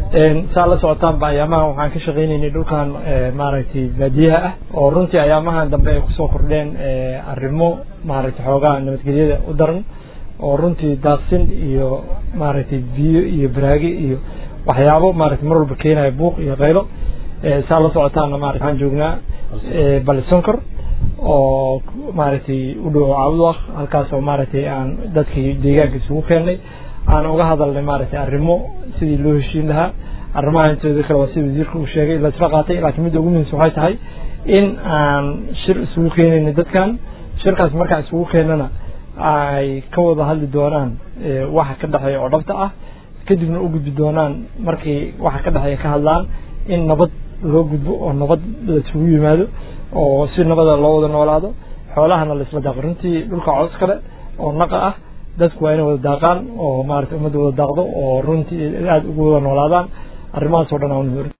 saa la socotaanba ayaamahan waxaan ka shaqaynaynay dhulkan maaragtay baadiyaha ah oo runtii ayaamahan dambe ay kusoo kordheen arrimo maaragtay xoogaha nabadgelyada u daran oo runtii daaqsin iyo maaragtay biyo iyo baraage iyo waxyaabo maaragtay mar walba keenaya buuq iyo qaylo saa la socotaana maarata waxaan joognaa balisonkor oo maaragtay u dhow caawdwaq halkaas oo maaragtay aan dadkii deegaanka isugu keennay aan uga hadalnay maaragtay arrimo sidii loo heshiin lahaa arrimaha intooda kale waa sida wasiirka uu sheegay laisla qaatay laakiin midda ugu muhiimsan waxay tahay in aan shir isugu keenayna dadkan shirkaas markaan isugu keenana ay ka wada hadli doonaan waxa ka dhexeeya oo dhabta ah kadibna u gudbi doonaan markii waxa ka dhexeeya ka hadlaan in nabad loo gudbo oo nabad laisugu yimaado oo si nabada loo wada noolaado xoolahana laisla daaqo runtii dhulka coos kale oo naqa ah dadku waa inay wada daaqaan oo maarata ummadda wada daaqdo oo runtii aada ugu wada noolaadaan arrimahaas oo dhan aan